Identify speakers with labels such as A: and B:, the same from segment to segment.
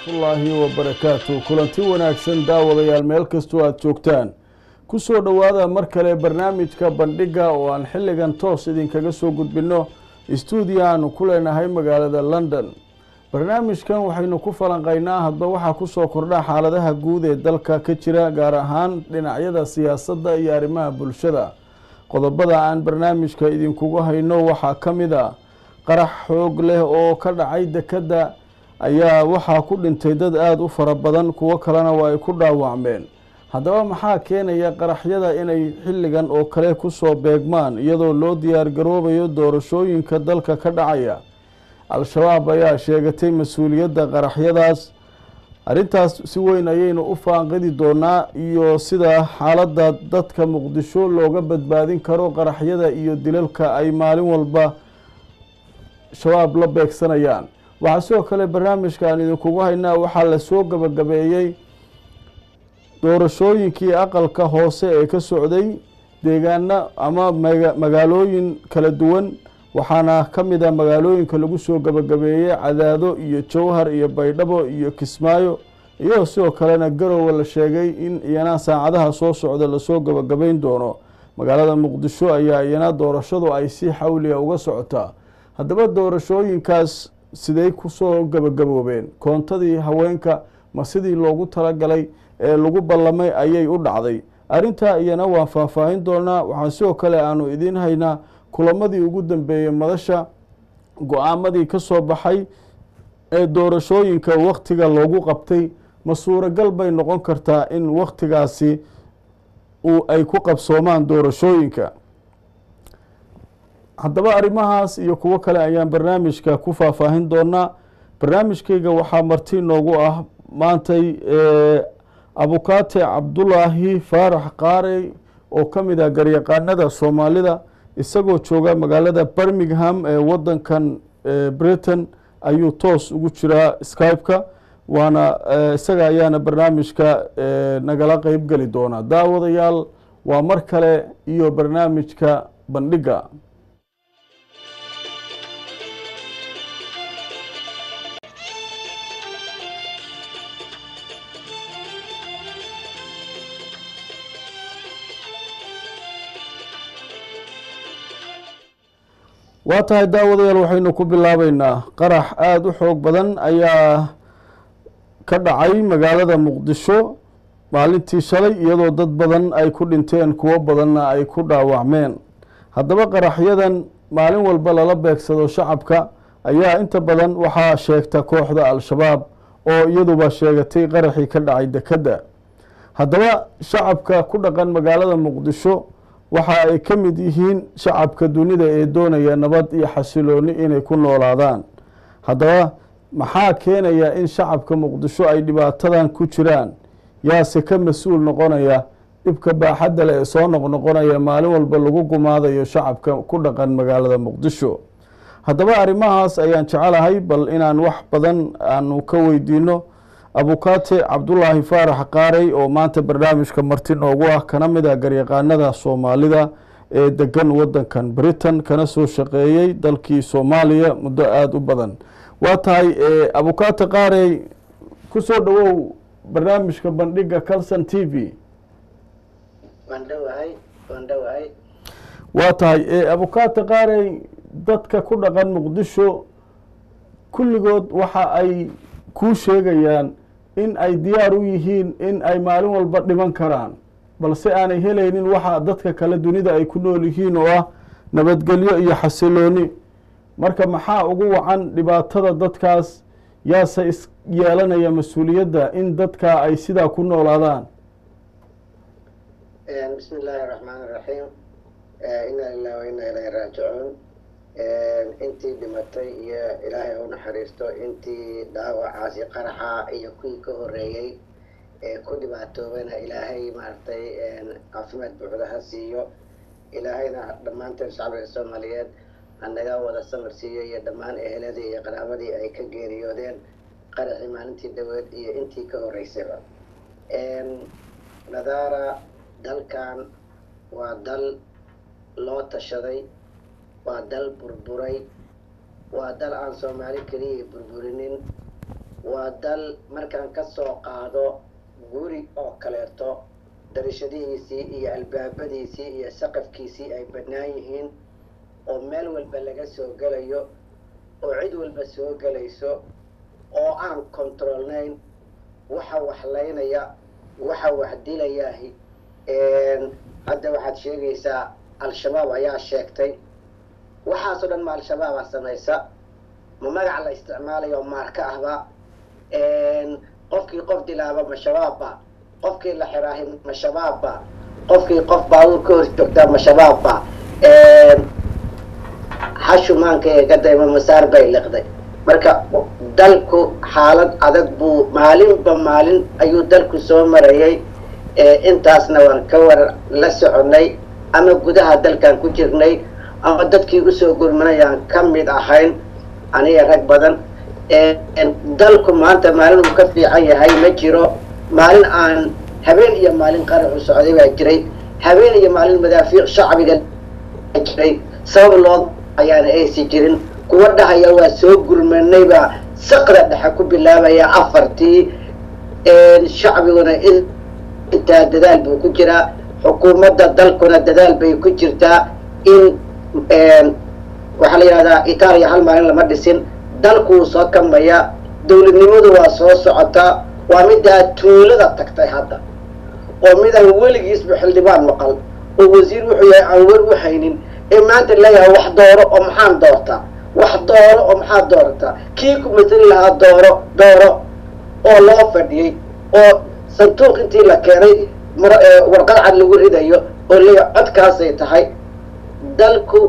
A: waraxmatullaahi wabarakaatu kulanti wanaagsan daawadayaal meel kastoo aada joogtaan ku soo dhowaada mar kale barnaamijka bandhigga oo aan xilligan toos idinkaga soo gudbinno stuudiyo aanu ku leenahay magaalada london barnaamijkan waxaynu ku falanqaynaa hadba waxaa kusoo kordha xaaladaha guud ee dalka ka jira gaar ahaan dhinacyada siyaasadda iyo arrimaha bulshada qodobada aan barnaamijka idinkugu hayno waxaa ka mid a qarax xoog leh oo ka dhacay dekedda ayaa waxaa ku dhintay dad aada u fara badan kuwo kalena waa ay ku dhaawacmeen haddaba maxaa keenaya qaraxyada inay xilligan oo kale kusoo beegmaan iyadoo loo diyaar garoobayo doorashooyinka dalka ka dhacaya al-shabaab ayaa sheegatay mas-uuliyadda qaraxyadaas arrintaas si weyn ayaynu u faanqidi doonaa iyo sida xaaladda dadka muqdisho looga badbaadin karo qaraxyada iyo dilalka ay maalin walba shabaab la beegsanayaan waxaa sidoo kale barnaamijka aan idinkugu haynaa waxaa lasoo gabagabeeyey doorashooyinkii aqalka hoose ee ka socday deegaano ama magaalooyin kala duwan waxaana ka mid a magaalooyinka lagu soo gabagabeeyey cadaado iyo jowhar iyo baydhabo iyo kismaayo iyadoo sidoo kalena garowe la sheegay in iyana saacadaha soo socda lasoo gabagabeyn doono magaalada muqdisho ayaa iyana doorashadu ay si xawliga uga socotaa haddaba doorashooyinkaas siday kusoo gabagaboobeen koontadii haweenka ma sidii loogu talagalay ee lagu ballamay ayay u dhacday arrintaa iyana waan faahfaahin doonaa waxaan sidoo kale aanu idiin haynaa kulamadii ugu dambeeyey madasha go-aamadii ka soo baxay ee doorashooyinka wakhtiga loogu qabtay ma suuragal bay noqon kartaa in wakhtigaasi uu ay ku qabsoomaan doorashooyinka haddaba arrimahaas iyo kuwo kale ayaan barnaamijka ku faahfaahin doonaa barnaamijkayga waxaa marti noogu ah maantay abukaate cabdulaahi faarax qaarey oo ka mid ah garyaqaanada soomaalida isagoo jooga magaalada birmingham ee wadankan britain ayuu toos ugu jiraa skype-ka waana isaga ayaana barnaamijka nagala qeyb geli doonaa daawadayaal waa mar kale iyo barnaamijka bandhigga waa tahay daawadayaal waxaynu ku bilaabeynaa qarax aada u xoog badan ayaa ka dhacay magaalada muqdisho maalintii shalay iyadoo dad badan ay ku dhinteen kuwo badanna ay ku dhaawacmeen haddaba qaraxyadan maalin walba lala beegsado shacabka ayaa inta badan waxaa sheegta kooxda al-shabaab oo iyaduba sheegatay qaraxii ka dhacay dekedda haddaba shacabka ku dhaqan magaalada muqdisho waxa ay ka mid yihiin shacabka dunida ee doonaya nabad iyo xasilooni inay ku noolaadaan haddaba maxaa keenaya in shacabka muqdisho ay dhibaatadan ku jiraan yaase ka mas-uul noqonaya dhibka baaxadda le ee soo noqnoqonaya maalin walba lagu gumaadayo shacabka ku dhaqan magaalada muqdisho haddaba arrimahaas ayaan jecelahay bal inaan wax badan aanu ka weydiino abukaate cabdulaahi faarax qaarey oo maanta barnaamijka marti noogu ah kana mid ah garyaqaanada soomaalida ee degan wadankan britain kana soo shaqeeyey dalkii soomaaliya muddo aada u badan waa tahay abukaate qaarey ku soo dhowow barnaamijka bandhigga calson t v waa tahay abukaate qaarey dadka ku dhaqan muqdisho kulligood waxa ay kuu sheegayaan in ay diyaar u yihiin in ay maalin walba dhiman karaan balse aanay helaynin waxa dadka kale dunida ay ku nool yihiin oo ah nabadgelyo iyo xasilooni marka maxaa ugu wacan dhibaatada dadkaas yaase is yeelanaya mas-uuliyadda in dadka ay sidaa ku noolaadaan
B: bismi illaahi raxmaan iraxiim inaa lilah wa inaa ilahi raajicuun intii dhimatay iyo ilaahay u naxariisto intii dhaawacaasi qaraxa iyo kuwii ka horeeyey ee ku dhibaatoobana ilaahay maaragtay caafimaad buuxda ha siiyo ilaahayna dhammaanteen shacbiga soomaaliyeed hanaga wada samar siiyo iyo dhammaan eheladii iyo qaraabadii ay ka geeriyoodeen qaraxii maalintii dhaweed iyo intii ka horeysayba nadaara dalkan waa dal loo tashaday waa dal burburay waa dal aan soomaali keliya burburinin waa dal markaan ka soo qaado guri oo kaleeto darashadihiisii iyo albaabadiisii iyo saqafkiisii ay bannaan yihiin oo meel walba laga soo gelayo oo cid walba soo gelayso oo aan kontroolnayn waxa waxlaynaya waxa wax dilayaahi hadda waxaad sheegaysaa al-shabaab ayaa sheegtay waxaasoo dhan ma al-shabaabaa samaysa ma magac la isticmaalayo maarka ahba qofkii qof dilaaba ma shabaabba qofkii la xiraahi ma shabaabba qofkii qof baabuur ka hor joogtaa ma shabaabba xashumaanka ee gadayma masaar bay liqday marka dalku xaalad adag buu maalinba maalin ayuu dalku soo marayay intaasna waan ka war la soconay ama gudaha dalkan ku jirnay ama dadkii usoo gurmanayaan ka mid ahayn aniga rag badan dalku maanta maalin uu ka fiican yahay ma jiro maalin aan habeen iyo maalin qaraxu socday baa jiray habeen iyo maalin madaafiic shacbiga jiray sabab loo ayaana aysi jirin kuwa dhahaya waa soo gurmanay baa saqda dhexe ku bilaabaya afartii shacbiguna intaa dadaal buu ku jiraa xukuumadda dalkuna dadaal bay ku jirtaa in waxaa la yidhahdaa itaaliya hal maalin lama dhisin dalkuu soo kamaya dowladnimadu waa soo socotaa waa middaa tuulada tagtay hadda oo midaan weligiisba xildhibaan maqal oo wasiir wuxuu yahay aan wer u haynin ee maanta leeyahay wax dooro oo maxaan doortaa wax dooro oo maxaad doorataa kii ku matali lahaa dooro dooro oo loo fadhiyey oo sanduuq intii la keenay warqad cad lagu ridayo oo leeyahay codkaasay tahay dalku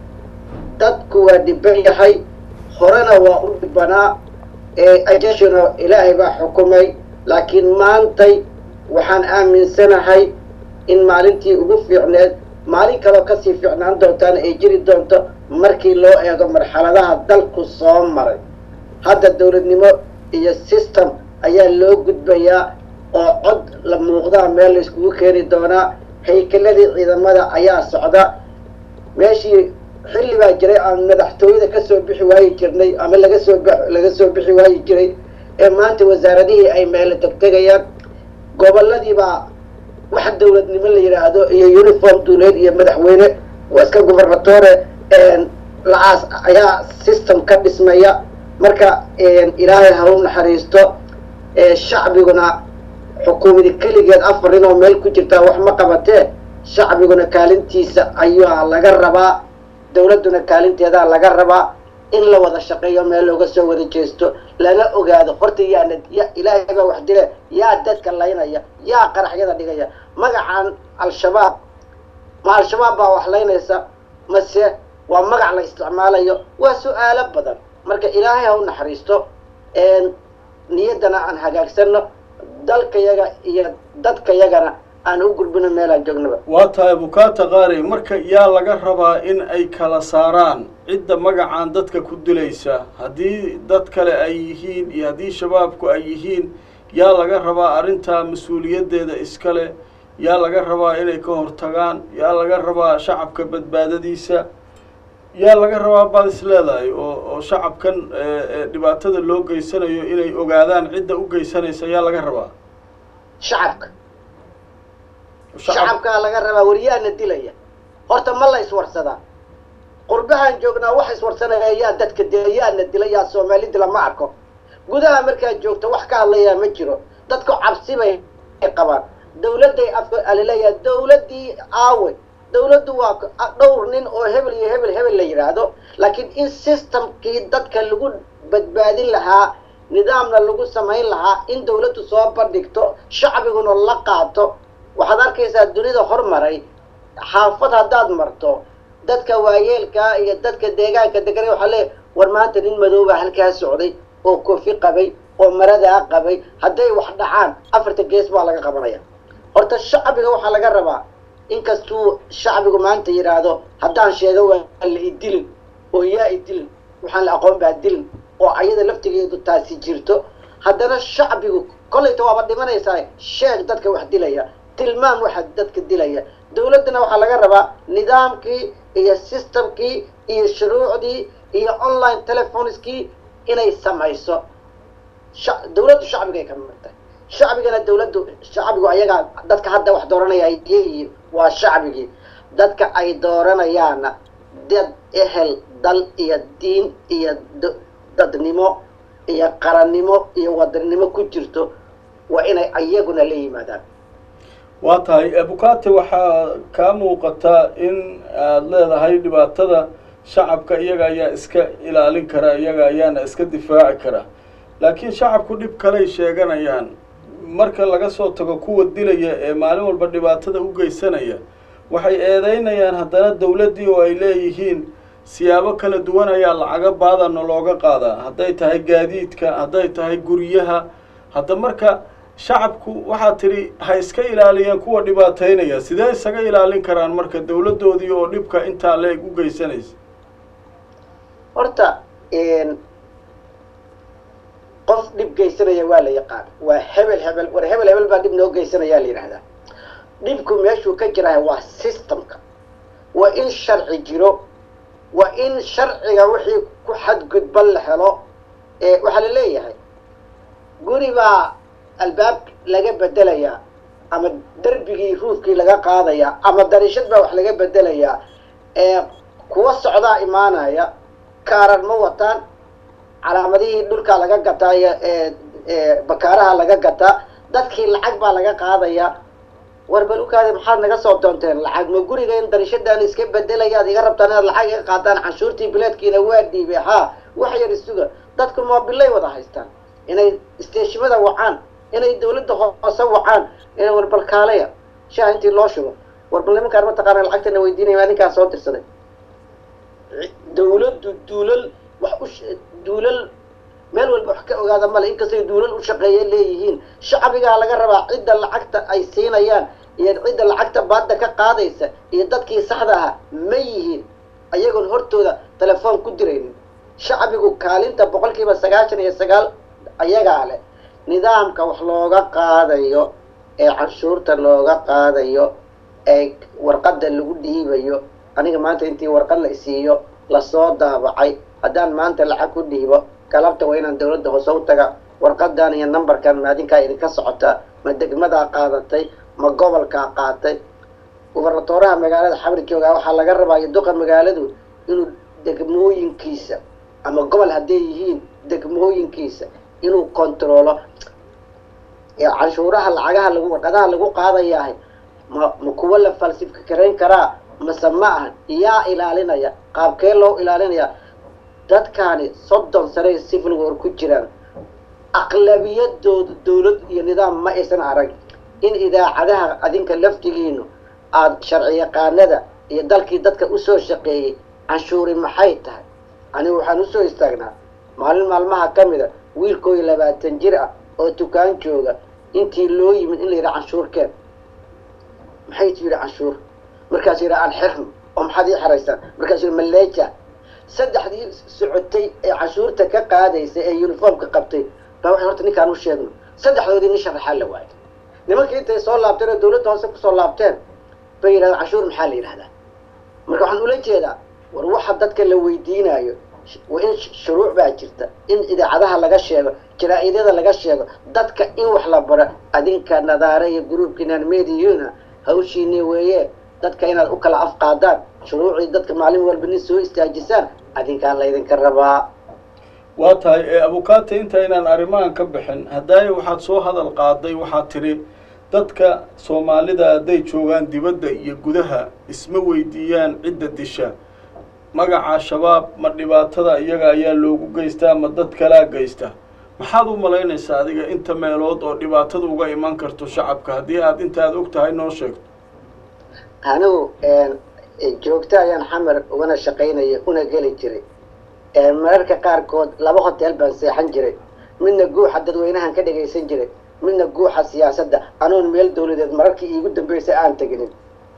B: dadku waa dhiban yahay horena waa u dhibanaa ajashuna ilaahay baa xukumay laakiin maantay waxaan aaminsanahay in maalintii ugu fiicneed maalin kaloo kasii fiicnaan doontaana ay jiri doonto markii loo eego marxaladaha dalku soo maray hadda dowladnimo iyo system ayaa loo gudbayaa oo cod la muuqdaa meel la iskugu keeni doonaa haykeladii ciidamada ayaa socda meeshii xilli baa jiray aan madaxtooyada kasoo bixi waayi jirnay ama laga soo laga soo bixi waayi jiray ee maanta wasaaradihii ay meelo tegtegayaan goboladiibaa wax dowladnimo la yidhaahdo iyo uniform duuleed iyo madaxweyne waa iska gubernatore lacaas ayaa system ka dhismaya marka ilaahay ha u naxariisto shacbiguna xukuumadi keligeed afar nin oo meel ku jirtaa wax ma qabatee shacbiguna kaalintiisa ayaa laga rabaa dowladduna kaalinteedaa laga rabaa in la wada shaqeeyo meel looga soo wada jeesto lana ogaado horta yaana ya ilaahay baa wax dile yaa dadka laynaya yaa qaraxyada dhigaya magacan al-shabaab ma al-shabaab baa wax laynaysa mase waa magac la isticmaalayo waa su-aalo badan marka ilaahay ha u naxariisto niyaddana aan hagaagsano dalkayaga iyo dadkayagana aan u gudbino meelaan joognaba
A: waa tahay bukaata qaari marka yaa laga rabaa in ay kala saaraan cidda magacan dadka ku dilaysa haddii dad kale ay yihiin iyo haddii shabaabku ay yihiin yaa laga rabaa arrintaa mas-uuliyaddeeda iskale yaa laga rabaa inay ka hortagaan yaa laga rabaa shacabka badbaadadiisa yaa laga rabaa baad is leedahay oo oo shacabkan dhibaatada loo geysanayo inay ogaadaan cidda u geysanaysa yaa laga rabaa
B: shacabka shacabkaa laga rabaa wariyaana dilaya horta ma la iswarsadaa qurbahaan joognaa wax iswarsanaya yaa dadka dila yaana dila yaa soomaali dila ma arko gudaha markaad joogto wax ka hadlayaa ma jiro dadku cabsi bay qabaan dawladday afka alaleeyaha dawladdii aawe dawladdu waa dhowr nin oo hebel iyo hebel hebel la yidhaahdo laakiin in systemkii dadka lagu badbaadin lahaa nidaamna lagu samayn lahaa in dawladdu soo bandhigto shacbiguna la qaato waxaad arkaysaa dunida hormaray xaafad haddaad marto dadka waayeelka iyo dadka deegaanka degana waxaa leeya war maanta nin madoobaa halkaa socday oo kofi qabay oo maradaa qabay hadday wax dhacaan afarta gees baa laga qabanaya horta shacbiga waxaa laga rabaa inkastuu shacbigu maanta yidhaahdo haddaan sheego waa la idilin oo yaa idilin waxaan la aqoon baa dilin oo ayada laftigeedu taasi jirto haddana shacbigu kollayta waaba dhimanaysaa sheeg dadka wax dilaya tilmaam waxa dadka dilaya dawladdana waxaa laga rabaa nidaamkii iyo systemkii iyo shuruucdii iyo online telephoneskii inay samayso sha- dawladdu shacbigay ka mid tahay shacbigana dawladdu shacbigu ayagaa dadka hadda wax dooranaya ay leeyihiin waa shacbigii dadka ay dooranayaana dad ehel dal iyo diin iyo d- dadnimo iyo qarannimo iyo wadannimo ku jirto waa inay ayaguna la yimaadaan
A: waa tahay abukate waxaa kaa muuqataa in aada leedahay dhibaatada shacabka iyaga ayaa iska ilaalin kara iyaga ayaana iska difaaci kara laakiin shacabku dhib kaley sheeganayaan marka laga soo tago kuwa dilaya ee maalin walba dhibaatada u geysanaya waxay eedeynayaan haddana dawladdii oo ay leeyihiin siyaabo kala duwan ayaa lacaga baadana looga qaadaa hadday tahay gaadiidka hadday tahay guryaha hadda marka shacabku waxaa tidhi ha iska ilaaliyeen kuwa dhibaateynaya sidee isaga ilaalin karaan marka dawladdoodii oo dhibka intaa leeg u geysanaysa
B: horta qof dhib geysanaya waa la yaqaan waa hebel hebel war hebel hebel baa dhib noo geysanayaa la yidhahdaa dhibku meeshuu ka jirahay waa systemka waa in sharci jiro waa in sharciga wixii ku xadgudban la helo ee waxaa la leeyahay guri baa albaab laga bedelayaa ama derbigii ruufkii laga qaadayaa ama darishad baa wax laga bedelayaa ee kuwa socdaa imaanaya kaaran ma wataan calaamadihii dhulkaa laga gataa iyo ee bakaaraha laga gataa dadkii lacag baa laga qaadayaa war balukaadi maxaad naga soo doonteen lacag ma guriga in darishadaan iska bedelayaad iga rabtaan inaad lacag iga qaataan canshuurtii bileedkiina waa dhiibay haa wax yar isuga dadku moobilay wada haystaan inay isteeshimada wacaan inay dawladda hoose wacaan inay warbalkaalaya shaha intii loo shubo warbal nimankaan mataqaana lacagtana weydiinaya maa ninkaan soo dirsaday dawladdu duulal wax u duulal meel walba wax ka ogaada male inkastay duulal u shaqeeya leeyihiin shacbigaa laga rabaa cidda lacagta ay siinayaan iyo cidda lacagta baadda ka qaadaysa iyo dadkii saxda ahaa ma yihiin ayagoon hortooda telefoon ku diraynin shacbigu kaalinta boqolkiiba sagaashan iyo sagaal ayagaa leh nidaamka wax looga qaadayo ee canshuurta looga qaadayo ee warqadda lagu dhiibayo aniga maanta intii warqad la isiiyo lasoo daabacay haddaan maanta lacag ku dhiibo galabta waa inaan dawladda hoose u taga warqadan iyo numberkan maadinkaa idinka socotaa ma degmadaa qaadatay ma gobolkaa qaatay gubernatooraha magaalada xabri joogaa waxaa laga rabaa iyo duqa magaaladu inuu degmooyinkiisa ama gobol hadday yihiin degmooyinkiisa inuu kontaroolo canshuuraha lacagaha lagu warqadaha lagu qaadayahay ma ma kuwo la falsifkarayn karaa mase ma ahan yaa ilaalinaya qaabkee loo ilaalinaya dadkaani soddon sane civil war ku jiraan aqlabiyadooda dawlad iyo nidaam ma aysan arag in idaacadaha adinka laftigiinu aada sharci yaqaanada iyo dalkii dadka usoo shaqeeyey canshuuri maxay tahay anigu waxaan usoo istaagnaa maalin maalmaha ka mida wiilkooyi labaatan jir ah oo dukaan jooga intii loo yimid in la yidhaha canshuurkeen maxay tu yidhi canshuur markaasuu yidhi aan xirno oo maxaad ii xeraysaan markaasuu yidhi maleeja saddexdii socotay ee canshuurta ka qaadaysa ee uniformka qabtay baa waxay horta ninkaan u sheegno saddexdoodii nin sharaxaa la waayay nimankii intay soo laabteen oo dawladda hoose kusoo laabteen bay yidhahdeen canshuur maxaa la yidhahdaa marka waxaan ula jeedaa war waxa dadka la weydiinayo waa in shuruuc baa jirta in idaacadaha laga sheego jaraa-idyada laga sheego dadka in wax la baro adinka nadaare iyo gruubkiinan mediyuna hawshiini weeye dadka inaad u kala afqaadaan shuruucii dadka maalin walba nin soo istaajisaan adinkaa laydinka rabaa
A: waa tahay ee abukate intaynaan arrimahan ka bixin haddaaye waxaad soo hadal qaaday waxaad tidhi dadka soomaalida hadday joogaan dibadda iyo gudaha isma weydiiyaan cidda disha magaca shabaab ma dhibaatada iyaga ayaa loogu geystaa ma dad kalaa geysta maxaad u malaynaysaa adiga inta meelood oo dhibaatada uga iman karto shacabka haddii aad intaad og tahay noo sheegto
B: anigu joogto ayaan xamar ugana shaqaynaya una geli jiray mararka qaarkood laba hotel baan seexan jiray midna guuxa dadweynahan ka dhagaysan jiray midna guuxa siyaasadda anoon meel dawladeed mararkii iigu dambeysay aan teginin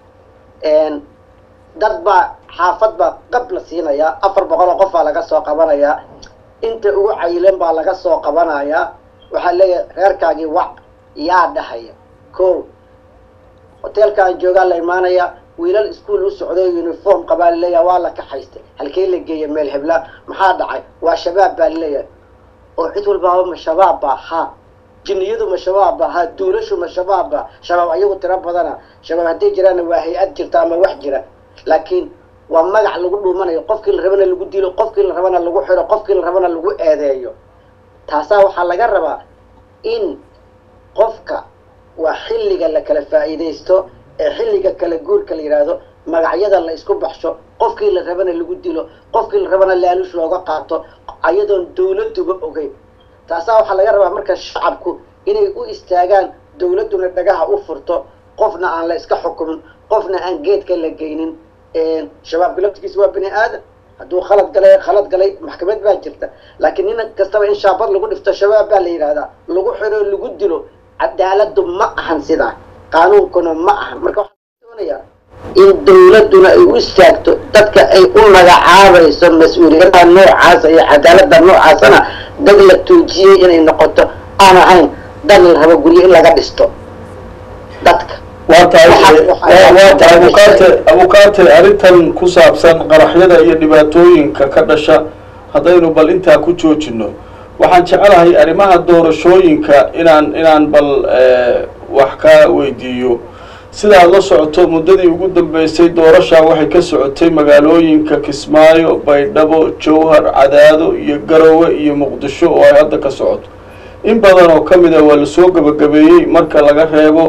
B: dad baa xaafad baa qab la siinayaa afar boqol oo qof baa laga soo qabanayaa inta ugu cayilan baa laga soo qabanayaa waxaa leeyahay reerkaagii wac yaa dhahaya ko hoteelkaan joogaa la imaanaya wiilal iskuol u socdo uniform qabaa laleeyahay waa la kaxaystay halkee la geeya meel hebla maxaa dhacay waa shabaab baa laleeyahay oo cid walbaaba ma shabaab ba ha jinniyadu ma shabaab ba ha duulashu ma shabaab ba shabaab ayagu tiro badana shabaab hadday jiraanna waa hay-ad jirta ama wax jira laakiin waa magac lagu dhuumanayo qofkii la rabana lagu dilo qofkii la rabana lagu xiro qofkii la rabana lagu eedeeyo taasaa waxaa laga rabaa in qofka waa xilliga la kala faa'iidaysto ee xilliga kala guurka la yidhaahdo magacyada la isku baxsho qofkii la rabana lagu dilo qofkii la rabana laalush looga qaato ayadoon dawladuba ogeyn taasaa waxaa laga rabaa marka shacabku inay u istaagaan dawladduna dhagaha u furto qofna aan la iska xukumin qofna aan geedka la geynin shabaabka laftigiisa waa bini aadan hadduu khalad galay khalad galay maxkamad baa jirta laakiin nin kastaba in shaabad lagu dhifto shabaab baa la yidhahdaa lagu xiro lagu dilo cadaaladu ma ahan sidaa qaanuunkuna ma ahan marka waxaa doonayaa in dawladduna ay u istaagto dadka ay u magacaabayso mas-uuliyadaha noocaasa iyo cadaalada noocaasana dad la tuujiyey inay noqoto aan ahayn dad la rabo guryo in laga dhisto dadka
A: waa tahay waa tahay abukaate abukaate arrintan ku saabsan qaraxyada iyo dhibaatooyinka ka dhasha haddaynu bal intaa ku joojino waxaan jecelahay arrimaha doorashooyinka inaan inaan bal wax ka weydiiyo sidaad la socoto muddadii ugu dambeysay doorashaa waxay ka socotay magaalooyinka kismaayo baydhabo jowhar cadaado iyo garowe iyo muqdisho oo ay hadda ka socoto in badan oo ka mid a waa lasoo gebagabeeyey marka laga reebo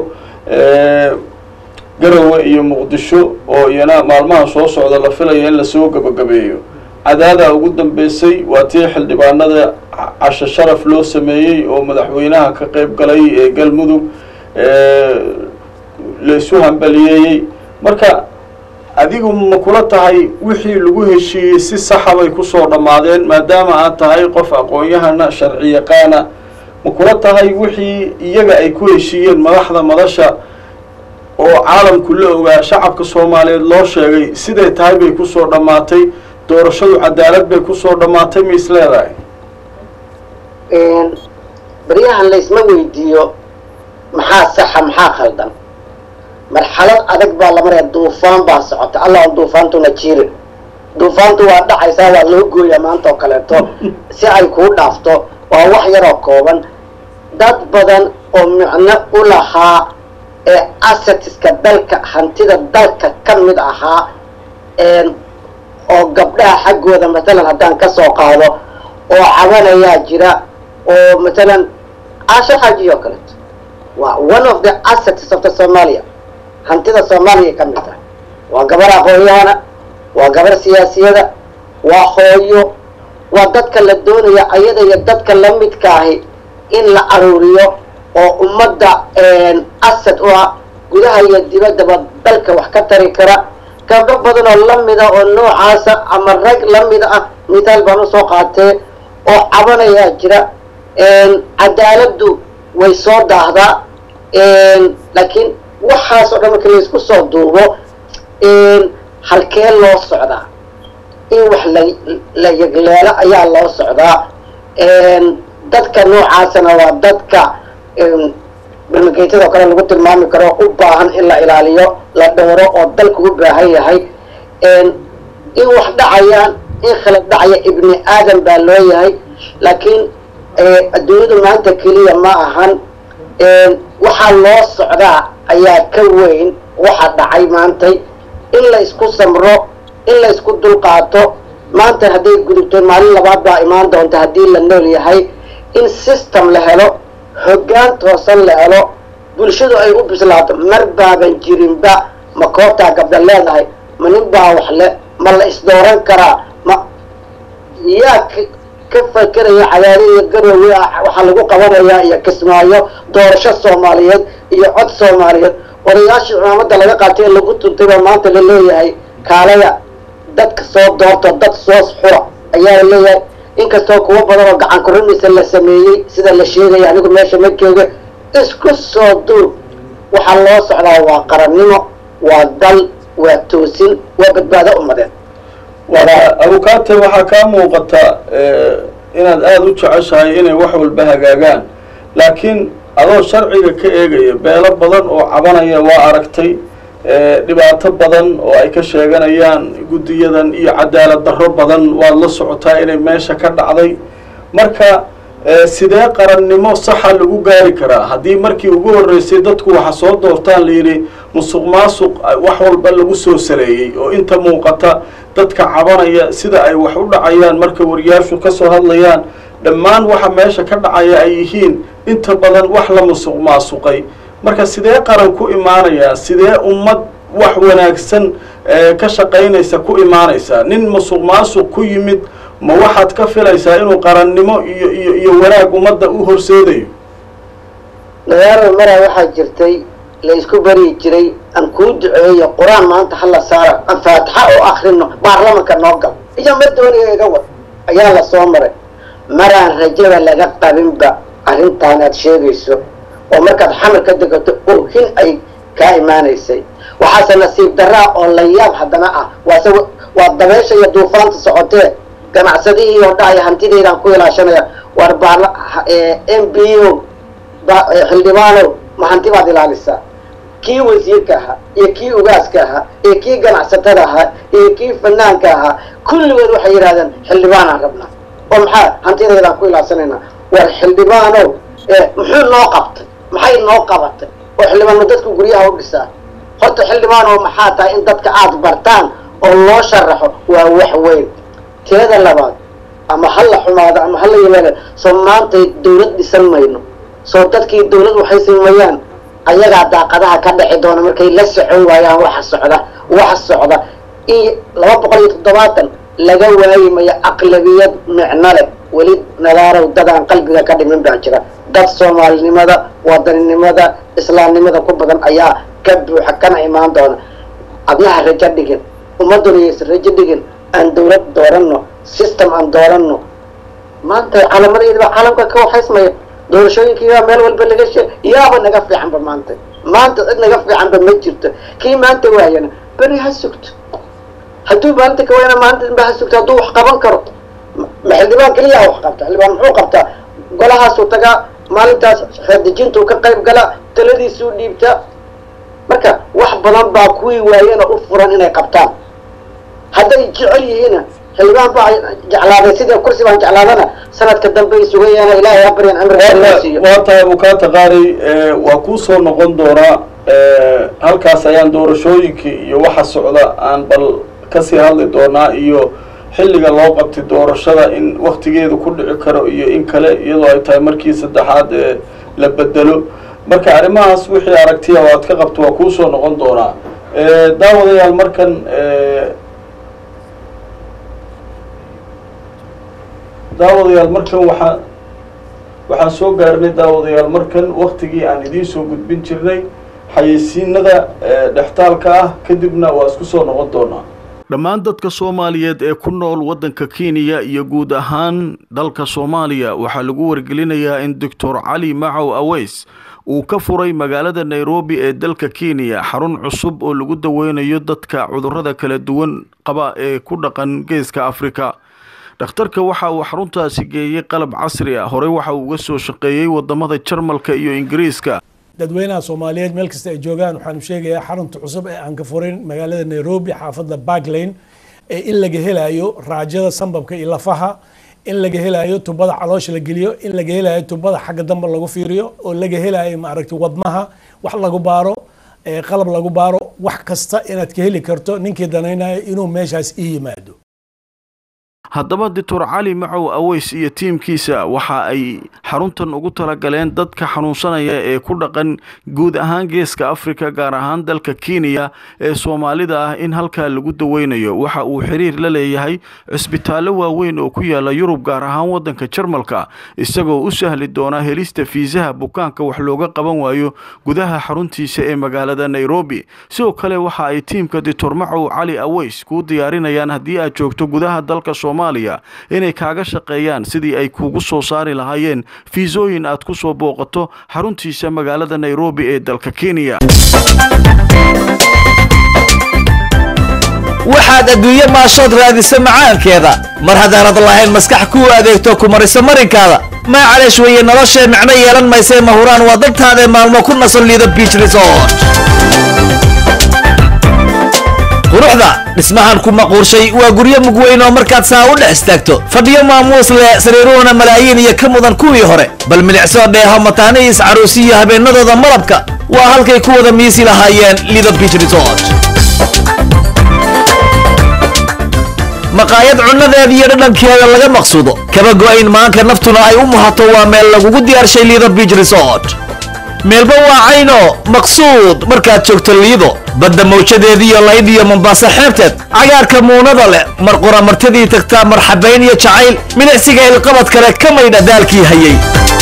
A: garowe iyo muqdisho oo iyana maalmaha soo socda la filaya in lasoo gebagabeeyo cadaadaa ugu dambeysay waa tii xildhibaanada casho sharaf loo sameeyey oo madaxweynaha ka qeyb galay ee galmudug laysu hambaliyeeyey marka adigu ma kula tahay wixii lagu heshiiyey si saxa bay kusoo dhammaadeen maadaama aad tahay qof aqoon-yahana sharci yaqaana ma kula tahay wixii iyaga ay ku heshiiyeen madaxda madasha oo caalamku la ogaa shacabka soomaaliyeed loo sheegay siday tahay bay kusoo dhammaatay doorashadu cadaalad bay kusoo dhammaatay ma is leedahay
B: baryahan laysma weydiiyo maxaa saxa maxaa khaldan marxalad adag baa la maraya duufaan baa socota allah on duufaantuna jiirin duufaantu waa dhacaysaa waa loo gooyaa maanta oo kaleeto si ay kuu dhaafto waa wax yaroo kooban dad badan oo micno u lahaa ee assetiska dalka hantida dalka ka mid ahaa oo gabdhaha xaggooda matalan haddaan ka soo qaado oo cabanayaa jira oo matalan caasho xaaji oo kaleeto waa one of the assets of the somalia hantida soomaaliya ka mid tahay waa gabar aqoonyahana waa gabar siyaasiyada waa hooyo waa dadka la doonaya ayada iyo dadka la midkaahi in la aruuriyo oo ummadda asad u ah gudaha iyo dibaddaba dalka wax ka tari kara gabdho badan oo lamida oo noocaasa ama rag lamida ah mithaal baan usoo qaatee oo cabanayaa jira cadaaladdu way soo daahdaa laakiin waxaas oo dhan marka laysku soo duubo halkee loo socdaa in wax la la yegleelo ayaa loo socdaa dadka noocaasana waa dadka barmageytadoo kale lagu tilmaami karo u baahan in la ilaaliyo la dhowro oo dalku u baahan yahay in wax dhacayaan in khalad dhacaya ibni aadam baa loo yahay laakiin adduunyadu maanta keliya ma ahan waxaa loo socdaa ayaa ka weyn waxa dhacay maantay in la isku samro in la isku dulqaato maanta hadday gudubto maalin labaad baa imaan doonta haddii la nool yahay in system la helo hoggaan toosan la helo bulshadu ay u bislaato mar baaban jirinba ma koobtaa gabdha leedahay ma nin baa wax le ma la isdooran karaa ma yaa ka fakeraya cadaaliya garowe waxaa lagu qabanayaa iyo kismaayo doorasho soomaaliyeed iyo cod soomaaliyeed odayaashii cimaamadda laga qaatay ee lagu tuntay baa maanta la leeyahay kaalaya dadka soo doorto dad soo xura ayaa la leeyahay inkastoo kuwo badan oo gacan kurinaysa la sameeyey sida la sheegaya anigu meesha ma jooga isku soo duub waxaa loo socdaa waa qarannimo waa dal waa toosin waa badbaado ummadeed
A: abukaate waxaa kaa muuqata inaad aada u jeceshahay inay wax walba hagaagaan laakiin adoo sharciga ka eegaya beelo badan oo cabanaya waa aragtay dhibaato badan oo ay ka sheeganayaan guddiyadan iyo cadaalad darro badan waad la socotaa inay meesha ka dhacday marka sidee qarannimo saxa lagu gaari karaa haddii markii ugu horreysay dadku waxa soo doortaan layidhi musuq maasuq wax walba lagu soo saleeyey oo inta muuqata dadka cabanaya sida ay wax u dhacayaan marka wariyaashu ka soo hadlayaan dhammaan waxa meesha ka dhacaya ay yihiin inta badan wax la musuq maasuqay marka sidee qaran ku imaanayaa sidee ummad wax wanaagsan ka shaqaynaysa ku imaanaysaa nin musuq maasuq ku yimid ma waxaad ka filaysaa inuu qarannimo iyo iyo iyo wanaag ummadda u horseedayo
B: nagaaro maraa waxaa jirtay la isku baryi jiray aan kuu duceeyo qur-aan maanta hala saara aan faatixa oo akrino baarlamanka noo gal iyo ma dooniga iga wad ayaa la soo maray maraan rajada laga qabinba arrintaan aad sheegayso oo markaad xamar ka degato oohin ay kaa imaanaysay waxaase nasiib daraa oo la yaab haddana ah waase waa dabeesha iyo duufaanta socotee ganacsadihii oo dhahaya hantideydaan ku ilaashanaya war baarla m b o xildhibaanow ma hanti baad ilaalisaa kii wasiirka ahaa iyo kii ugaaska ahaa iyo kii ganacsatada ahaa iyo kii fanaanka ahaa kulligood waxay yidhahdeen xildhibaanaan rabnaa oo maxaa hantidaydaan ku ilaashanaynaa war xildhibaanow muxuu noo qabtay maxay noo qabatay oo xildhibaano dadku guryaha u dhisaa horta xildhibaanow maxaa tahay in dadka aada bartaan oo loo sharaxo waa wax weyn teeda labaad ama ha la xumaado ama ha la yimaado soo maantay dawlad dhisan mayno soo dadkii dawlad waxay sameeyaan ayagaa daaqadaha ka dhici doona markay la socon waayaan waxa socda waxa socda in laba boqol iyo toddobaatan laga waayi mayo aqlabiyad micno leh weli nadaarow dadaan qalbiga ka dhimin baa jira dad soomaalinimada wadaninimada islaamnimada ku badan ayaa ka buuxa kana imaan doona adnaha rajo dhigin ummaduna yaysan rajo dhigin aan dawlad dooranno system aan dooranno maanta calaamadeeda baa caalamka ka waxaysmaya doorashooyinkiibaa meel walba laga shee yaaba naga fiicanba maanta maanta cid naga fiicanba ma jirto kii maanta waayana beri ha sugto hadduu maalinta ka waayana maalinta dambe ha sugto hadduu wax qaban karo ma xildhibaan keliyaa wax qabta xildhibaan muxuu qabtaa golahaasuu tagaa maalintaas xeerdejintuu ka qayb galaa taladiisuu dhiibtaa marka wax badan baa kuwii waayana u furan inay qabtaan hadday jecel yihiina xildhibaan baa jeclaaday sidii kursi baan jeclaadana sanadka dambe ay sugayaana ilaahay ha baryan cimrigaa siiyo
A: waa tahay bukaata qaari waa kuu soo noqon doonaa halkaas ayaan doorashooyinkii iyo waxa socda aan bal kasii hadli doonaa iyo xilliga loo qabtay doorashada in waktigeedu ku dhici karo iyo in kale iyadoo ay tahay markii saddexaad ee la bedelo marka arrimahaas wixii aragtiya oo aad ka qabto waa kuu soo noqon doonaa daawadayaal markan daawadayaal markan waxaa waxaan soo gaarnay daawadayaal markan waktigii aan idiin soo gudbin jirnay xayeysiinada dhextaalka ah kadibna waa isku soo noqon doonaa dhammaan dadka soomaaliyeed ee ku nool waddanka kenya iyo guud ahaan dalka soomaaliya waxaa lagu wargelinayaa in doctor cali macow aweys uu ka furay magaalada nairobi ee dalka kenya xarun cusub oo lagu daweynayo dadka cudurrada kala duwan qaba ee ku dhaqan geeska afrika dhakhtarka waxa uu xaruntaasi geeyey qalab casri ah horey waxa uu uga soo shaqeeyey wadamada jarmalka iyo ingiriiska
C: dadweynaha soomaaliyeed meel kasta ay joogaan waxaanu sheegayaa xarunta cusub ee aan ka furin magaalada nairobi xaafadda barklane ee in laga helayo raajada sambabka iyo lafaha in laga helayo tubada caloosha la geliyo in laga helayo tubada xagga dambe lagu fiiriyo oo laga helayo maaragtay wadnaha wax lagu baaro qalab lagu baaro wax kasta inaad ka heli karto ninkii danaynayo inuu meeshaas ii yimaado
A: haddaba doctor cali macow aweys iyo tiimkiisa waxa ay xaruntan ugu talagaleen dadka xanuunsanaya ee ku dhaqan guud ahaan geeska afrika gaar ahaan dalka kenya ee soomaalida ah in halkaa lagu daweynayo waxa uu xiriir la leeyahay cisbitaallo waaweyn oo ku yaala yurub gaar ahaan waddanka jarmalka isagoo u sahli doona helista fiisaha bukaanka wax looga qaban waayo gudaha xaruntiisa ee magaalada nairobi sidoo kale waxa ay tiimka doctor macow cali aweys kuu diyaarinayaan haddii aad joogto gudaha dalka inay kaaga shaqeeyaan sidii ay kuugu soo saari lahaayeen fiisooyin aad ku soo booqato xaruntiisa magaalada nairobi ee dalka kenya
D: waxaad adduunye maashood raadisa macaankeeda mar haddaanad lahayn maskax kuu adeegto ku marisa marinkaada maacaleesh weeye noloshee micno yeelan maysee mahuraan waa dantaadae maalmo ku nasan liido biich resort quruxda dhismahan ku maquurshay waa guryo mugweyn oo markaad saa u dhex istaagto fadhiyo maamuus leh sariiruhuna malaayiin iyo ka mudan kuwii hore bal milicsoo dheeho mataanihiis caruusi iyo habeenadooda malabka waa halkay ku wada miisi lahaayeen lido beach resort maqaayad cunnadeeda iyo dhadhankeeda laga maqsuudo kaba go'ayn maanka naftuna ay u muhato waa meel lagugu diyaarshay lido beach resort meelba waa cayno maqsuud markaad joogto liido badda mawjadeediiyo layd iyo mombaaso xeebteed cagaarka muunada leh mar qura martidii tagtaa marxabayn iyo jacayl milicsiga ilqabad kale ka maydha daalkii hayay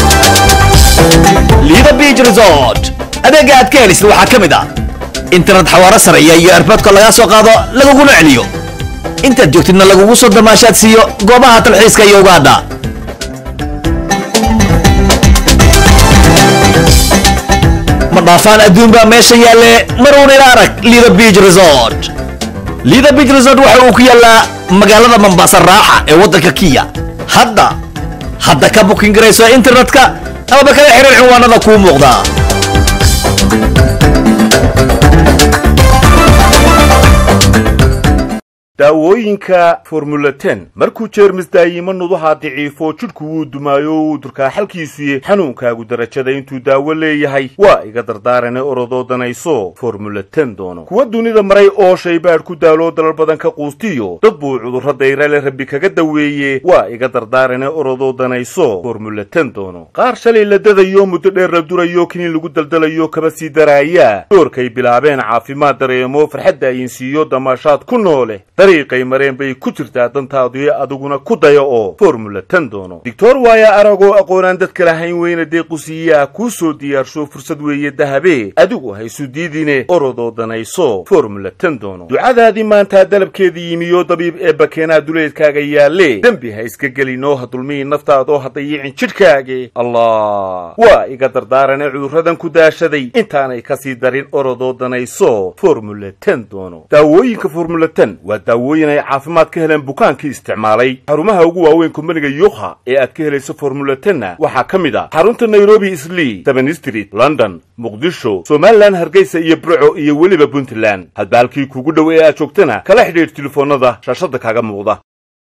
D: lido beach resort adeega aad ka helisid waxaa ka mid ah internet xawaaro sareeya iyo erboodka lagaa soo qaado laguguna celiyo intaad joogtidna lagugu soo damaashaad siiyo goobaha talxiiska iyo ugaadha ma dhaafaan adduun baa meesha yaalle maruun ila arag lido beach resort lido beach resort waxa uu ku yaallaa magaalada mombasa raaxa ee waddanka kiya hadda hadda ka bukin garayso internetka amaba kala xiriir cinwaanada kuu muuqda
E: daawooyinka formula ten markuu jeermis daayimo nuduhaa daciifo jidhku wuu dumaayo wuu durkaa xalkiisuye xanuunkaagu darajada intuu daawo leeyahay waa iga dardaarane orodoo danayso formula ten doono kuwa dunida maray oo shaybaadh ku daaloo dalal badan ka quustiyo dad buu cudurro dayrale rabbi kaga daweeye waa iga dardaarane orodoo danayso formula ten doono qaar shalay la dadayo muddo dheer la durayo kiniin lagu daldalayo kaba sii daraaya doorkay bilaabeen caafimaad dareemo farxadda ayinsiiyo damaashaad ku noole dariiqay mareen bay ku jirtaa dantaadii adiguna ku daya oo formula ten doono doctor waaya aragoo aqoonaan dadka lahayn weyna deequsiiyaa kuu soo diyaarsho fursad weeye dahabe adigu haysu diidine orodoo danayso formula ten doono ducadaadii maantaa dalabkeedii yimiyo dabiib ee bakeenaa duleedkaaga yaalle dembi ha iska gelinoo ha dulmihi naftaadoo ha dayicin jidhkaage allah waa iga dardaarane cudurradan ku daashaday intaanay kasii darin orodoo danayso formula ten doono daawooyinka formula ten waa daawooyin ay caafimaad ka heleen bukaankii isticmaalay xarumaha ugu waaweyn kumbaniga yukha ee aad ka helayso formula tenna waxaa ka mid ah xarunta nairobi islii seven street london muqdisho somalilan hargeysa iyo burco iyo weliba puntland hadba halkii kuugu dhow ee aad joogtana kala xidhiidh telefoonnada shaashadda kaaga muuqda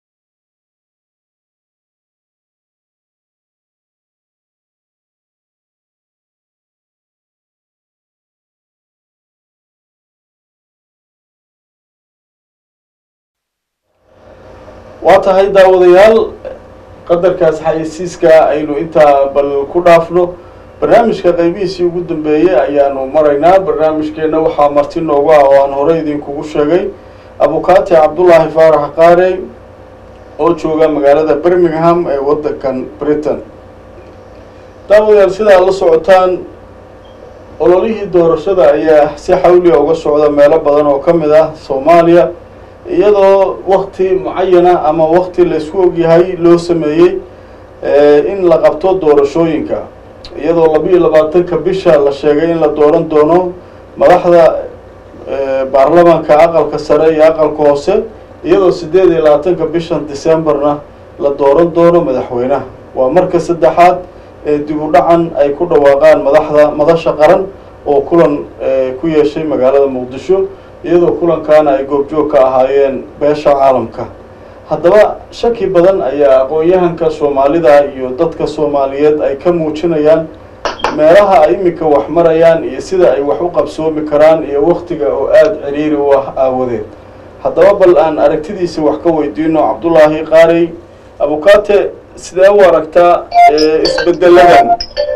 A: waa tahay daawadayaal qadarkaas xayeysiiska aynu intaa bal ku dhaafno barnaamijka qeybihiisii ugu dambeeyey ayaanu maraynaa barnaamijkeenna waxaa marti noogu ah oo aan horey idinkugu sheegay abukaati cabdullaahi faarax qaarey oo jooga magaalada birmingham ee waddankan britain daawadayaal sidaa la socotaan ololihii doorashada ayaa si xawliya uga socda meelo badan oo ka mid ah soomaaliya iyadoo wakti mucayana ama wakti laysku ogyahay loo sameeyey in la qabto doorashooyinka iyadoo labiiyo labaatanka bisha la sheegay in la dooran doono madaxda baarlamaanka aqalka sare iyo aqalka hoose iyadoo sideed iyo labaatanka bishan decemberna la dooran doono madaxweynaha waa marka saddexaad ee dib u dhacan ay ku dhawaaqaan madaxda madasha qaran oo kulan ku yeeshay magaalada muqdisho iyadoo kulankaana ay goobjoog ka ahaayeen beesha caalamka haddaba shaki badan ayaa aqoon-yahanka soomaalida iyo dadka soomaaliyeed ay ka muujinayaan meelaha ay iminka wax marayaan iyo sida ay wax u qabsoomi karaan iyo waktiga oo aada ciriiri u ah aawadeed haddaba bal aan aragtidiisa wax ka weydiino cabdullaahi qaarey abukaate sidee u aragtaa isbedeladan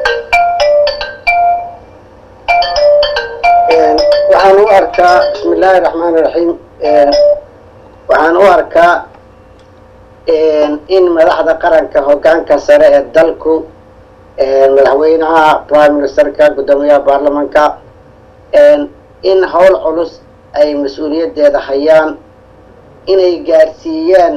B: waxaan u arkaa bismi illaahi raxmaan iraxiim waxaan u arkaa in madaxda qaranka hoggaanka sare ee dalku madaxweynaha prime ministerka guddoomiyaha baarlamanka in howl culus ay mas-uuliyaddeeda hayaan inay gaarsiiyeen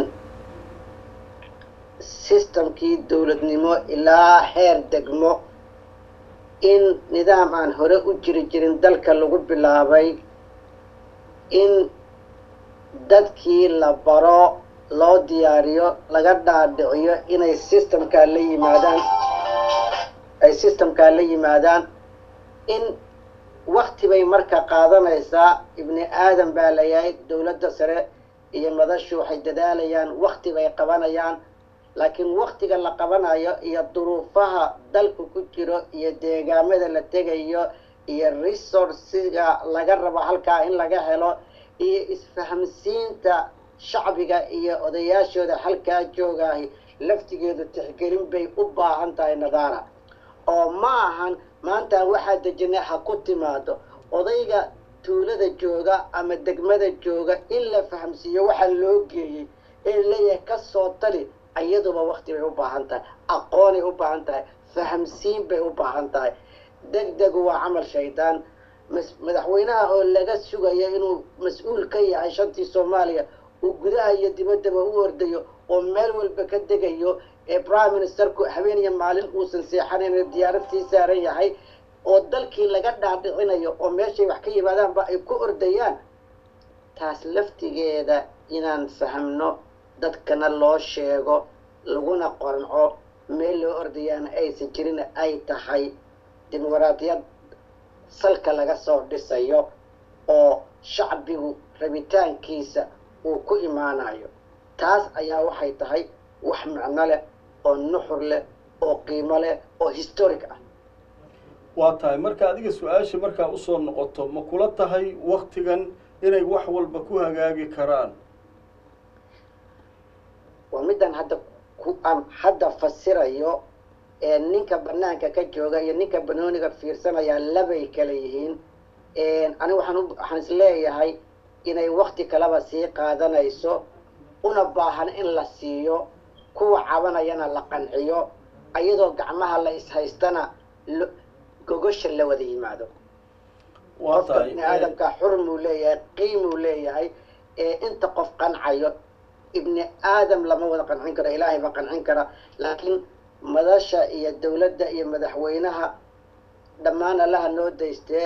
B: sistamkii dowladnimo ilaa heer degmo in nidaam aan hore u jiri jirin dalka lagu bilaabay in dadkii la baro loo diyaariyo laga dhaadhiciyo inay systemkaa la yimaadaan ay systemkaa la yimaadaan in wakti bay marka qaadanaysaa ibni aadan baa layahay dowladda sare iyo madashu waxay dadaalayaan wakti bay qabanayaan laakiin waktiga la qabanayo iyo duruufaha dalku ku jiro iyo deegaamada la tegayo iyo resourciga laga rabo halkaa in laga helo iyo isfahamsiinta shacbiga iyo odayaashooda halkaa joogaahi laftigeedu tixgelin bay u baahan tahay nadaara oo ma ahan maanta waxaa dejinay ha ku timaado odayga tuulada jooga ama degmada jooga in la fahamsiiyo waxaa loo geeyey ee leeyahay ka soo tali iyaduba wakti bay u baahan tahay aqoonay u baahan tahay fahamsiin bay u baahan tahay deg degu waa camal shaydaan madaxweynaha oo laga sugayo inuu mas-uul ka yahay shantii soomaaliya uu gudaha iyo dibaddaba u ordayo oo meel walba ka degayo ee prime ministerku habeen iyo maalin uusan seexanayn diyaarad sii saaran yahay oo dalkii laga dhaadhicinayo oo meeshay wax ka yimaadaanba ay ku ordayaan taas laftigeeda inaan fahamno dadkana loo sheego laguna qoranco meel loo ordayaana aysan jirin ay tahay dimuqraadiyad salka laga soo dhisayo oo shacbigu rabitaankiisa uu ku imaanayo taas ayaa waxay tahay wax macno leh oo nuxur leh oo qiimo leh oo historic ah
A: waa tahay marka adiga su-aasha markaa usoo noqoto ma kula tahay waktigan inay wax walba ku hagaagi karaan
B: waa midaan hadda ku aan hadda fasirayo ee ninka banaanka ka jooga iyo ninka banooniga fiirsanaya labay kala yihiin aniga waxaan u waxaan is leeyahay inay wakti kaleba sii qaadanayso una baahan in la siiyo kuwa cabanayana la qanciyo iyadoo gacmaha la ishaystana gogosha la wada yimaado
A: waa
B: qofka
A: tahay
B: bini aadamka xurmuu leeyahay qiimuu leeyahay ee inta qof qancayo ibni aadam lama wada qancin karo ilaahay ba qancin kara laakiin madasha iyo dowladda iyo madaxweynaha dhammaan allaha noo daystee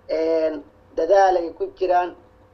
B: dadaalay ku jiraan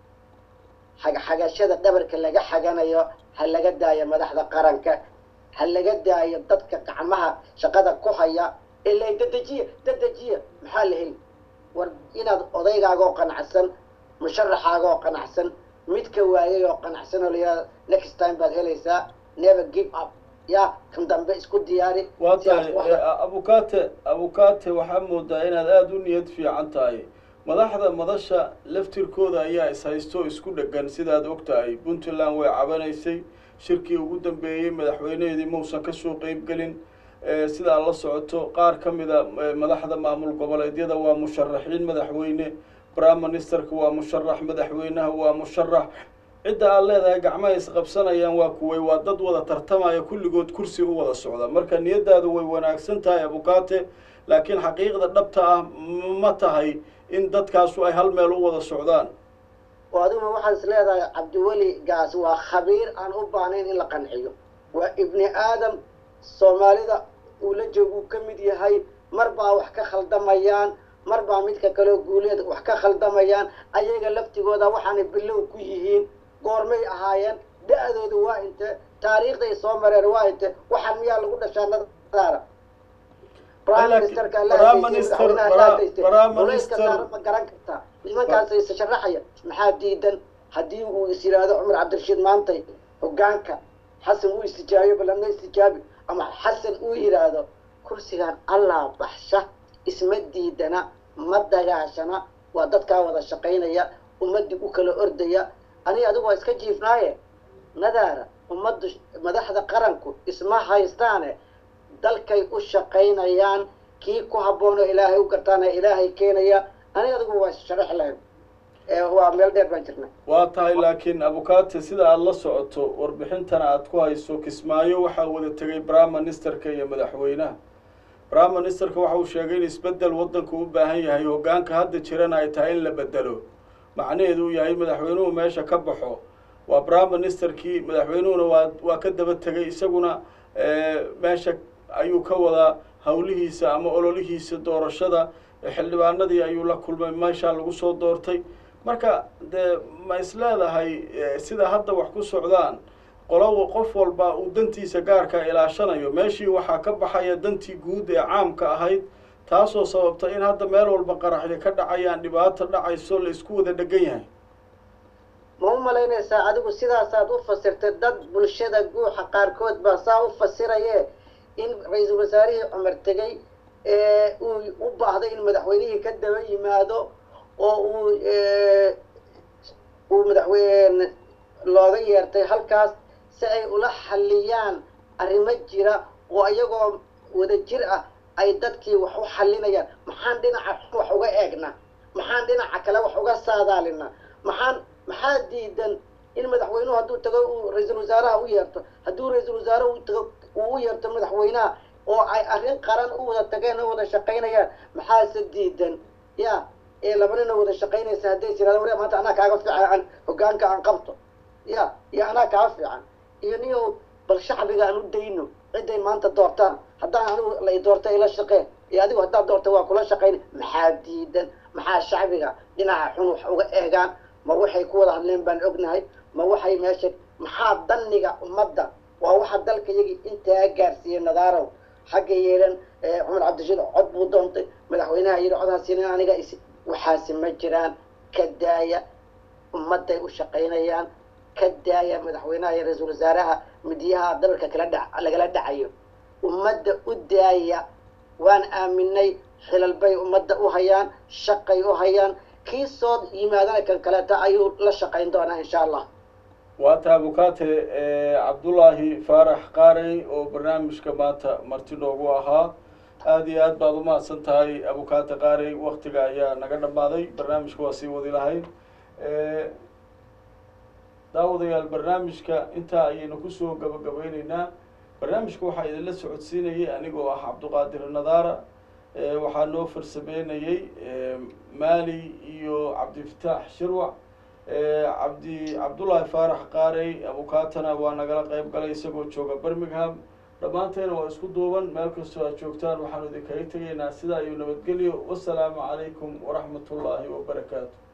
B: xagxagashada dhabarka laga xaganayo ha laga daayo madaxda qaranka ha laga daayo dadka gacmaha shaqada ku haya ilaa dadejiya dadejiya maxaa la heli war inaad odaygaagoo qanacsan musharaxaagoo qanacsan midka waayay oo qanacsan oo layaa next time baad helaysaa never give up ya kan dambe isku diyaari
A: waa
B: si aad
A: tahay
B: wax-
A: eh, abukate abukate waxaa moodaa inaad aada u niyad fiican tahay madaxda madasha laftirkooda ayaa ishaysto isku dhegan sidaad og tahay puntland way cabanaysay shirkii ugu dambeeyey madaxweyneheedii mausan kasoo qeybgelin Eh, sidaa la socoto qaar ka mida eh, madaxda maamul goboleedyada waa musharaxiin madaxweyne prime ministerka waa musharax madaxweynaha waa musharax cidda aad leedahay gacmaha isqabsanayaan waa kuway waa dad wada tartamaya kulligood kursi u wada socda marka niyadaadu way wanaagsan tahay abukate laakiin xaqiiqda dhabta ah m- ma tahay in dadkaasu ay hal meel u wada socdaan
B: oo adiguna waxaad is leedahay cabdiweli gaas waa khabiir aan u baahnayn in la qanciyo waa ibni aadam soomaalida uu la joogo uu ka mid yahay mar baa wax ka khaldamayaan mar baa midka kaleo guuleed wax ka khaldamayaan ayaga laftigooda waxaanay bilow ku yihiin goormay ahaayeen da-doodu waa inte taariikhday soo mareen waa inte waxaan miyaa lagu dhashaa nadaara prime
A: Laakiin
B: ministerka alla
A: Prime
B: hadaystay,
A: Minister-
B: madaxweynaha alla
A: Prime-
B: hadaystay.
A: Prime
B: Culayska
A: Minister-
B: saaran ma garan kartaa nimankaas is sharaxaya maxaa diidan haddii uu is yidhaahdo cumar cabdirashiid maantay hogaanka xasan uu istijaabiyo balana istijaabi ama xasan uu yidhaahdo kursigan allah baxsha isma diidana ma dagaashana waa dadkaa wada shaqaynaya ummadii u kala ordaya aniga adigu waa iska jiifnaaye nadaara ummaddu madaxda qaranku isma haystaane dalkay u shaqaynayaan kii ku habboon oo ilaahay u gartaana ilaahay keenaya aniga adigu waa sharax lahayn ee waa meel dheer baan jirnay
A: waa tahay laakiin abukate sida aada la socoto warbixintana aada ku hayso kismaayo waxaa wada tegay prime ministerka iyo madaxweynaha prime ministerka waxa uu sheegay in isbedel waddanku u baahan yahay hoggaanka hadda jirana ay tahay in la bedelo macnaheedu uu yahay madaxweynuhu meesha ka baxo waa prime ministerkii madaxweynuhuna waa waa ka daba tegay isaguna eh, meesha ayuu ka wadaa howlihiisa ama ololihiisa doorashada xildhibaanadii ayuu la kulmay meeshaa lagu soo doortay marka dee ma is leedahay eh, sida hadda wax ku socdaan qolo qof walba uu dantiisa gaarka ilaashanayo meeshii waxaa ka baxaya dantii guud ee caamka ahayd taasoo sababta in hadda meel walba qaraxyo ka dhacayaan dhibaato dhacayso la isku wada dhegan yahay
B: ma u malaynaysaa adigu sidaasaad u fasirtay dad bulshada guuxa qaarkood baa saa u fasiraye in ra-iisul wasaarihii cumar tegey ee uu u baahday in madaxweynihii ka daba yimaado oo uu uu madaxweyne looga yeertay halkaas si ay ula xalliyaan arrimo jira oo iyagoo wada jir ah ay dadkii wax u xallinayaan maxaan dhinaca xun wax uga eegnaa maxaan dhinaca kale wax uga saadaalinaa maxaan maxaa diidan in madaxweynuhu hadduu tago uu ra-iisul wasaaraha u yeerto hadduu ra-iisul wasaare u tago uu u yeerto madaxweynaha oo ay arrin qaran u wada tageen oo wada shaqaynayaan maxaase diidan ya ee laba nin oo wada shaqaynaysa hadday tirahdo wari maanta anaa kaaga fiican hoggaanka aan qabto ya iyo anaa kaa fiican iyo niyow bal shacbiga aan u dayno ciday maanta doortaan haddaan anigu la i doorta ila shaqeen iyo adigu haddaad doorta waa kula shaqayn maxaa diidan maxaa shacbiga dhinaca xun wax uga eegaan ma waxay ku wada hadleen baan ognahay ma waxay meesha maxaa danniga ummadda waa waxa dalka yagii intaa gaarsiiyey nadaarow xagga yeelan cumar cabdishiid cod buu doontay madaxweynaha yidhi codhaasiinin aniga is waxaasi ma jiraan ka daaya ummadday u shaqaynayaan ka daaya madaxweynaha iyo ra-iisul wasaaraha midiyaha dalalka kala dha lagala dhacayo ummadda u daaya waan aaminay xilal bay ummadda u hayaan shaqay u hayaan kii soo yimaadana kan kaleeta ayuu la shaqayn doonaa insha allah
A: waa taa bukaate cabdullaahi faarax qaarey oo barnaamijka maanta marti noogu ahaa aada iyo aad baad umahadsan tahay abukaate qaarey waktiga ayaa naga dhammaaday barnaamijka waa sii wadi lahayd daawadayaal barnaamijka intaa ayaynu kusoo gabagabeyneynaa barnaamijka waxaa idinla socodsiinayay anigoo ah cabduqaadir nadaara waxaa noo farsameynayey maali iyo cabdifataax shirwac cabdi cabdullaahi faarax qaarey abukaatana waa nagala qeyb galay isagoo jooga birmingham dhammaanteena waa isku duuban meel kastoo aad joogtaan waxaanu idinkaga tegaynaa sidaa iyo nabadgelyo wasalaamu calaykum waraxmat ullaahi wabarakaatu